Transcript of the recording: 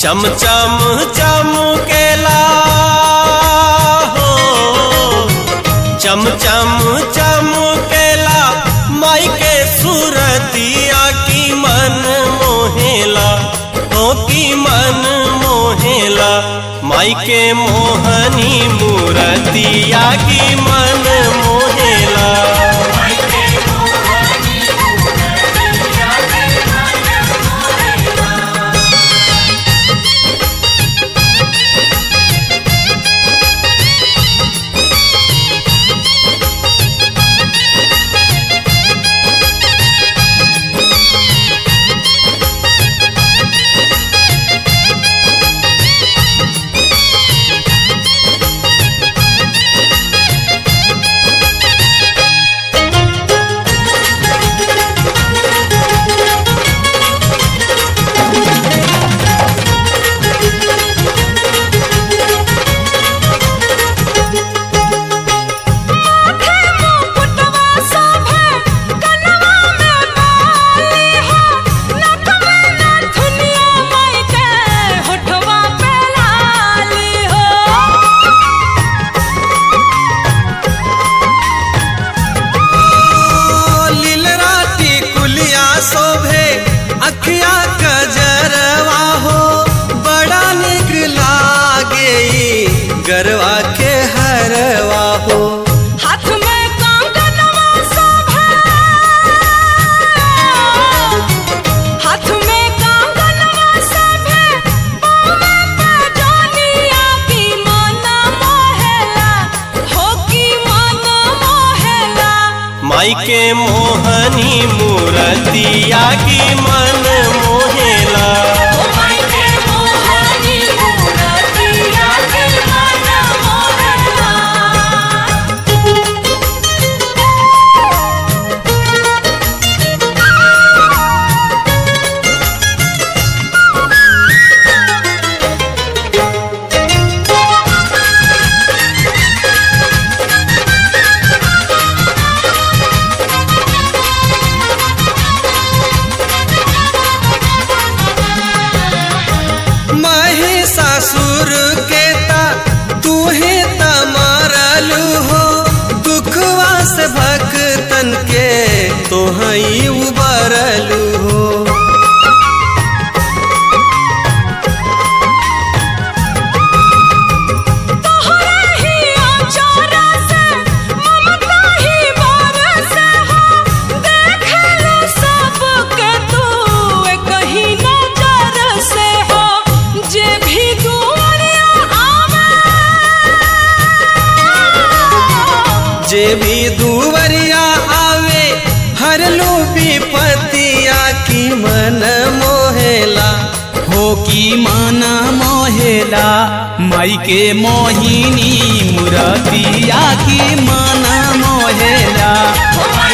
चम चम चमकेला हो चम चम चमकेला माई के सूरतिया की मन मोहेला हो की मन मोहेला माई के मोहनी मूरतिया की मन मोहेला माथे मुकुटवा शोभे कनवा में बाली हो नथ में नथुनिया माई के होठवा पे लाली हो लीलराती कुलिया शोभे अखिया कजरवा हो बड़ा निक लागे ई गरवा के हरवा हो हाथ में कंगनवा शोभे हाथ में कंगनवा शोभे पाँव पे जोनिया की मन मोहेला हो की मन मोहेला माई के मोहनी मूरतिया की मन मोहेला ओ माई के मोहनी मूरतिया के मन मोहेला महिषासुर के ता तू ही तमारलू हो दुखवा से भक्तन के तो हई उबरलू हो तोहरा ही आचारा से ममता ही बरसे हो देख लो सबके तू कहीं नजर से हो जे भी दुआरिया आवे जे भी दुवरिया आवे हर लो विपतिया की मन मोहेला हो की माना मोहेला माई के मोहिनी मुरतिया की माना मोहेला ओ